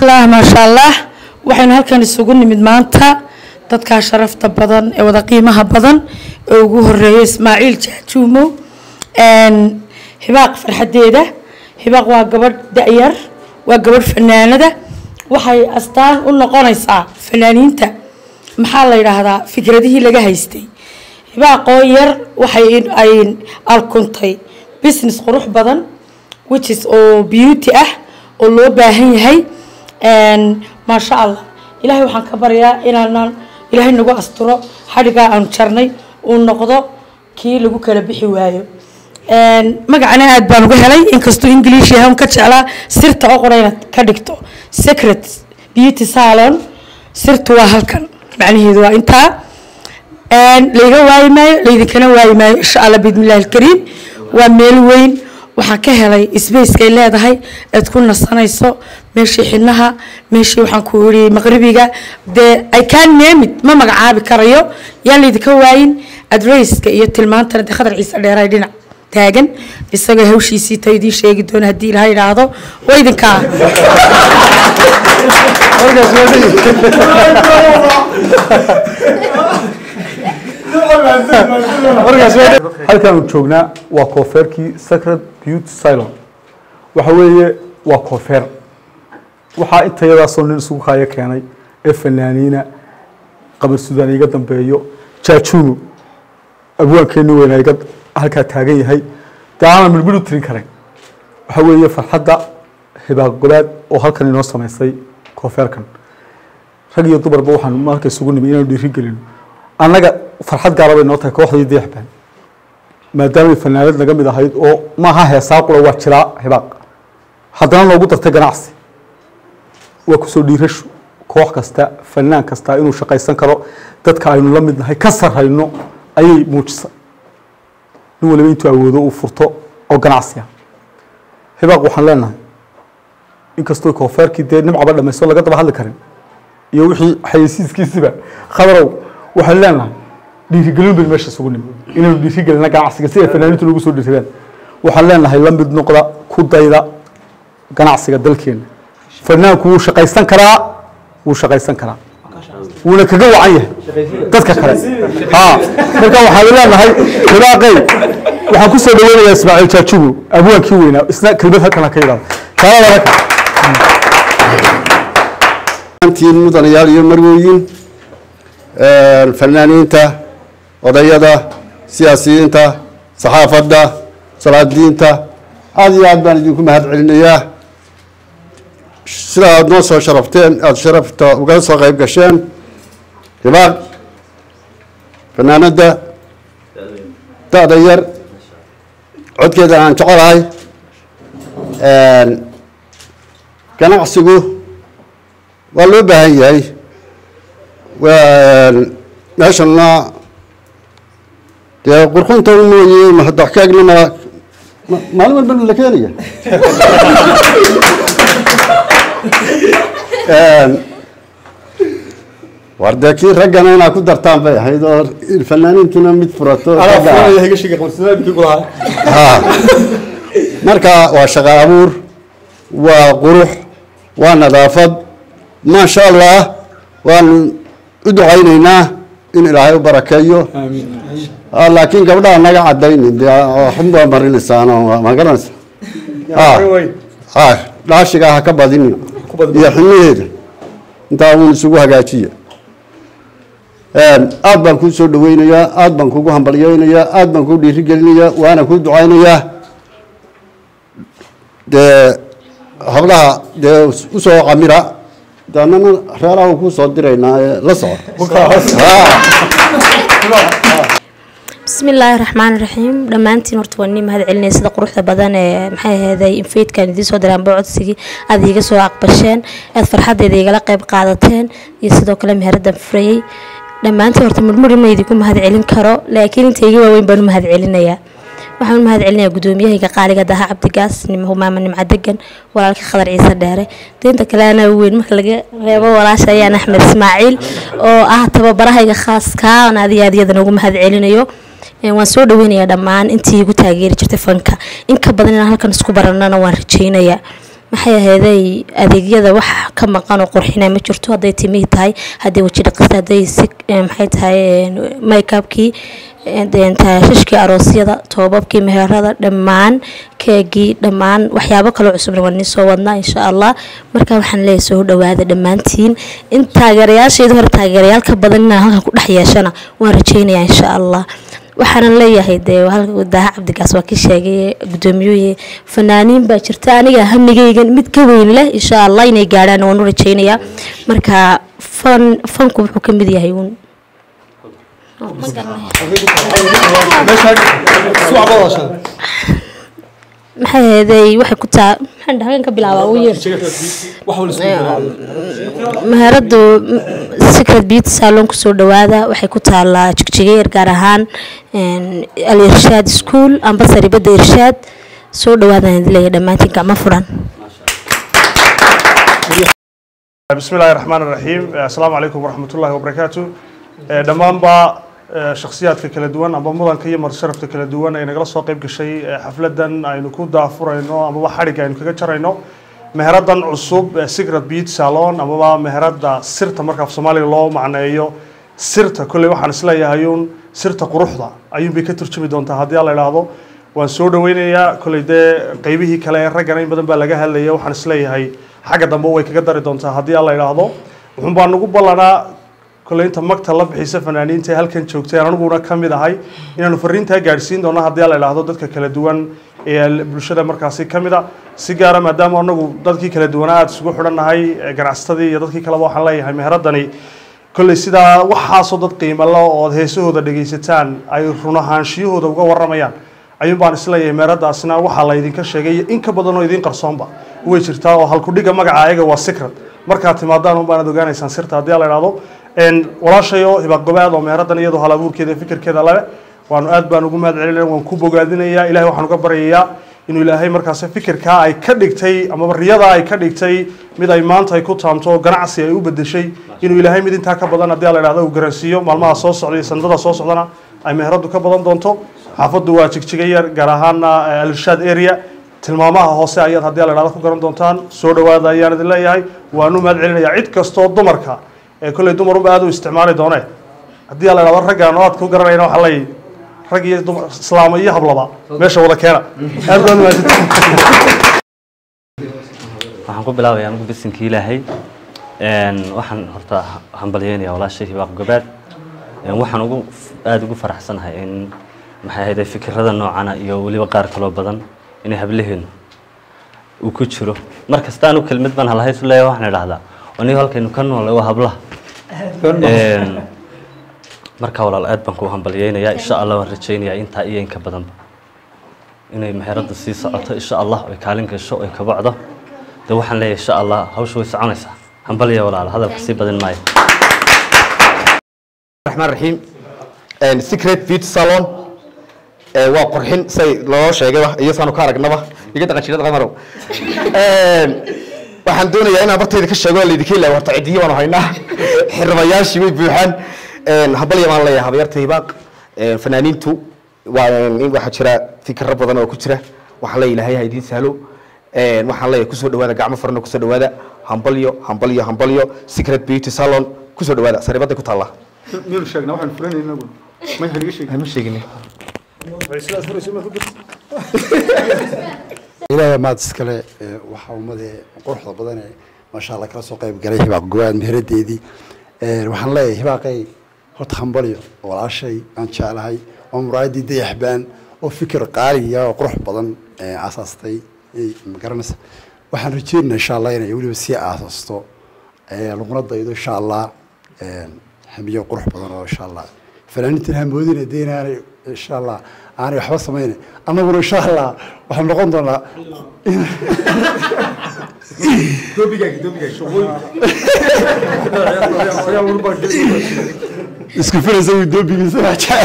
bismillaah maasha allah waxaynu halkan isugu nimid maanta dadkaa sharafta badan ee wada qiimaha badan ee ugu horeeya ismaaciil jaajuumo hibaaq farxadeeda hibaaq waa gabadh da-yar waa gabadh fanaanada waxay astaan u noqonaysaa fanaaniinta maxaa la yidhaahdaa fikradihii laga haystay hibaaqoo yar waxay ay alkuntay business qurux badan which is oo beauty ah oo loo baahan yahay maasha allah ilaahay waxaan ka baryaa inaanan ilaahay nagu asturo xadhigaa aanu jarnay uu noqdo kii lagu kala bixi waayo magacana aad baan uga helay inkastuu english yahay ka jeclaa sirta oo qora inaad ka dhigto secret beauty salon sirtu waa halkan macnaheedu waa intaa layga waayi maayo laydinkana waayi maayo insha allah biidmillahi alkariim waa meel weyn waxaan ka helay sbacekay leedahay aad ku nasanayso meeshii xidnaha meeshii waxaan ku iri maqribiga dee i can name it ma magacaabi karayo yaan laydinka waayin adresska iyo tilmaantana dee khadar ciise dheeray dhinac taagan isagoo hawshiisii ta idiin sheegi doona haddii ilaha idhaahdo waa idinkaa halkaanu joognaa waa koofeerkii sacred beauty silon waxa weeye waa koofeer waxaa intayadaasoo nin isugu kaayo keenay ee fanaaniina qabar suudaan iga dambeeyo jaajuuno abwaankeeni weyna iga halkaa taagan yahay dee aanan midhmidh u tirin karin waxa weeye farxadda hibaaq gobaad oo halkan inoo samaysay koofeerkan rag iyo dumarba waxaan marka isugu nimi inaanu dhiiri gelino annaga farxad gaara bay noo tahay kooxdii deexbaan maadaamay fanaanad naga mid ahayd oo maaha heesaa qura waa jiraa hibaaq haddana noogu dartay ganacsi waa kusoo dhiirashu koox kasta fanaan kasta inuu shaqaysan karo dadka aynu la mid nahay ka sarrayno ayay muujisay nin waliba intuu awoodo uu furto oo ganacsi ah hibaaq waxaan leenahay inkastoo koofeerkii dee nimcaba dhamaysto laga daba hadli karin iyo wixii xayeysiiskiisiba khadarow waxaan leenahay dhiirigelin baynu meesha isugu nimi inaynu dhiirigelina ganacsiga si ay fanaaniintu nagu soo dhiirsadaan waxaan leenahay la mid noqda ku dayda ganacsiga dalkeena fanaanku wuu shaqaysan karaa wuu shaqaysan karaa wuuna kaga wacan yahay dadka kale ha marka waxaan leenahay hibaaqey waxaan kusoo dhaweynayaa ismaaciil jaajugo abwaankii weynaa isna kelmad halkan ha ka yidhahdo kaalada raka antiin mudanayaal iyo marwooyin fanaaniinta odayada siyaasiyiinta saxaafadda salaadiinta aada iyo aad baan idinku mahad celinayaa sida aada noo soo sharafteen aada sharafta uga soo qayb gasheen hibaaq fanaanadda da-da yar codkeeda aan jecelahay ganacsigu waa loo baahan yahay meeshana dee qurxunta mooye mahaddaxkaagna ma maalin walba la keenaya war dee kii raggana inaa ku dartaan bay ahayd oo fanaaniintuna mid furato marka waa shaqo abuur waa qurux waa nadaafad maasha allah waanu u ducaynaynaa in ilaahay u barakeeyo laakiin gabdhaha naga cadaynin de xunbaa marinaysaan ma garanaysa dhaashiga ha ka badinin iyo xiniheeda intaa uun isugu hagaajiya aad baan kuu soo dhaweynayaa aad baan kugu hambalyeynayaa aad baan kuu dhiirigelinayaa waana kuu ducaynayaa dee hablaha dee usoo camira daanana reeraha kuu soo diraynaa ee la soco bismi illaahi raxmaan raxiim dhammaantiin horta waa nii mahad celinaya sida quruxda badan ee maxay aheeday infeydkan idiin soo diraan bocodsigii aada iiga soo aqbasheen aada farxadeeda igala qayb qaadateen iyo sidoo kale meheradan furayey dhammaantiin horta murmuri ma idinku mahad celin karo laakiin inta iga waaweyn baan u mahad celinayaa waxaan u mahad celinayaa gudoomiyahayga qaaliga daha cabdigaas humaama nimca degan walaalka khadar ciise dheere deynta kale anaa weyn marka laga reebo walaasha ayaan axmed ismaaciil oo ah tababarahayga khaaska aan aad iyo aad iyadan ugu mahad celinayo waan soo dhaweynayaa dhammaan intii igu taageeri jirtay fanka in ka badan inaan halkan isku baranana waan rajeynayaa maxay ahayday adeegyada wax ka maqan oo qurxina ma jirto hadday timihii tahay hadday weji dhaqista hadday si maxay tahay makeupkii taashashkii aroosyada toobabkii meherada dhammaan keegii dhammaan waxyaabo kaloo cusubna waan soo wadnaa insha allah marka waxaan leeyahay soo dhawaada dhammaantiin in taageerayaashayda hore taageerayaal ka badan inaan halkan ku dhex yeeshana waan rajaynayaa insha allah waxaanan leeyahay dee daaha cabdigaas waa kii sheegay gudoomiyuhu fanaaniin baa jirta aniga hamigaygan mid ka weyn leh insha allah inay gaadhaan waan u rajaynayaa marka fan fanku wuxuu ka mid yahay uun maxay ahaydey waxay ku taa maxaan dhahan ka bilaabaa ugu yeer meheradu secret beauty salon kusoo dhawaada waxay ku taalaa jigjigeer gaar ahaan al irshaad school amba saribada irshaad soo dhawaadaan idin leeyahay dhammaantiin gacmo furan بسم الله الرحمن الرحيم السلام عليكم ورحمة الله وبركاته دمان با shakhsiyaadka kala duwan amba mudanka iyo marsharafta kala duwan ay nagala soo qayb gashay xafladan aynu ku daafurayno amaba xadhigga aynu kaga jarayno meheradan cusub secret beauty salon amaba meherada sirta marka af soomaaliga loo macneeyo sirta kolley waxaan isleeyahay uun sirta quruxda ayuunbay ka turjumi doontaa haddii la idhaahdo waan soo dhaweynayaa kolley dee qeybihii kale ee raggana in badan baa laga hadlaya waxaan isleeyahay xagga dambe way kaga dari doontaa haddii la idhaahdo wuxuun baa nagu ballanaa kolley inta magta la bixisa fanaaniinta ee halkan joogtay aniguna ka mid ahay inaanu fariintaa gaadhsiin doono haddii la idhaahdo dadka kala duwan ee bulshada markaasi ka mid a si gaara maadaama anagu dadkii kala duwanaa aada isugu xidhannahay ganacsatadii iyo dadkii kaleba waxaan leeyahay meheradani kolley sidaa waxaasoo dad qiimalo ood heesahooda dhegaysataan ay run ahaanshiyahooda uga warramayaan ayuun baan isleeyahay meheradaasina waxaa la idinka sheegay in ka badan oo idin qarsoonba way jirtaa oo halkudhiga magaca ayaga waa secret markaad timaadaan un baanaad ogaanaysaan sirta haddii la idhaahdo walaashayo hibaaq gobaad oo meeradan iyadoo hal abuurkeeda fikirkeeda leh waanu aad baan ugu mahad celinaya waan ku bogaadinayaa ilahay waxaan uga baryayaa inuu ilaahay markaasi fikirkaa ay ka dhigtay amaba riyadaa ay ka dhigtay mid ay maanta ay ku taamto oo ganacsi ay u bedeshay inuu ilaahay mid intaa ka badan haddii la idhahdo uu garansiiyo maalmaha soo socda iyo sanadada soo socdana ay meheradu ka badan doonto xaafaddu waa jigjiga yar gaar ahaana alirshaad area tilmaamaha hoose ayaad haddii la idhahdo ku garan doontaan soo dhawaada ayaan idin leeyahay waanu mahad celinayaa cid kastoo dumarka ee kolley dumarunba aada u isticmaali doonee haddii la idhahdo raggaan oo aad ku garanayna waxaa leeyahy rag iyo dumar islaamo iyo hablaba meesha wada keena aad baad mahadsantihiin waxaan ku bilaabayaa anigu bisinka ilaahay waxaan horta hambalyeynayaa walaashay hibaaq gobaad waxaan ugu aada ugu faraxsanahay in maxay ahayde fikirada noocana iyo weliba qaar kaloo badan inay hablaheenu uu ku jiro mar kasta anu kelmad baan halhays u leeyahay waxaan idhahdaa aniga halkaynu ka noolay waa hablaha marka walaal aad baan kuu hambalyeynayaa insha allah waan rajaynayaa intaa iyo inka badanba inay meherada sii socoto insha allah ay kaalin gasho ay kabacdo de waxaan leeyahay insha allah hawsha way soconaysaa hambalya walaal hadalka sii badin maayo الرحمن الرحيم secret beauty salon waa qurxin say loo sheegayba iyo saanu ka aragnaba iga dhaqan jirada qamarow waxaan doonayaa inaan bartayda ka sheego laydinka ilaa horta cidiyo baanu haynaa xirmayaashii way buuxaan habalya baan leeyahay habyarta hibaaq fanaaniintu waa in waxaa jira fikiro badan oo ku jira waxaan leeyahay ilaahay ha idiin sahlo waxaan leeyahay kusoo dhawaada gacmo farna kusoo dhawaada hambalyo hambalyo hambalyo secret beauty salon kusoo dhawaada saribaday ku taallaa miyaynu sheegnaa waxaanu fulanayna inagu may haniga sheegin ma sheegin ilaahay maad iskale waxaa ummadee quruxda badan ee maasha allah kala soo qayb galay hibaaq gowaad meheradeedii waxaan leeyahay hibaaqay horta hambalyo walaashay aan jeclahay oo muraayadii dayaxbaan oo fikir qaaliya oo qurux badan aasaastay ma garanaysa waxaan rajeynaa insha allah inay weliba sii aasaasto laguna daydo insha allah hamiyo qurux badan oo insha allah fanaaniintan hamoodina dee inaanay insha allah aanay waxba samayna annaguna insha allah waxaan noqon doonaa isku filaysa uu doobigiisa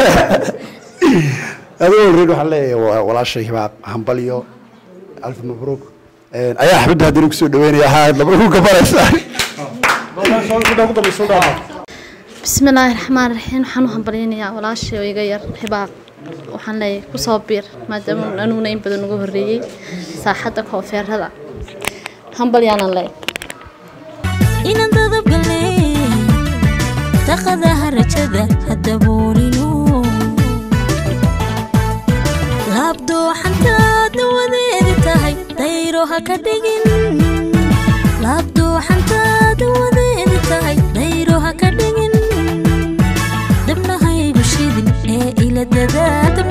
adigoo reed waxaan leeyahay walaashay hibaaq hambalyo alf mabruuk ayaa xabadda haddana kusoo dhaweynaya haa laba ku gabanaysaa بسم الله الرحمن الرحيم waxaan u hambaleynayaa walaashay oo iga yar hibaaq waxaan leeyahay kusoo biir maadaama anuuna in badan uga horreeyey saaxadda koonfeerada hambalyaanan leey inaan dadabgale daqadaha rajada hadaboolino laabdooxantaad dawadeedi tahay dayro ha ka dhigin laabdooxantaad dawadeedi tahay dayro ha ka dhigin dabnahaygu shidin ee ila dadaal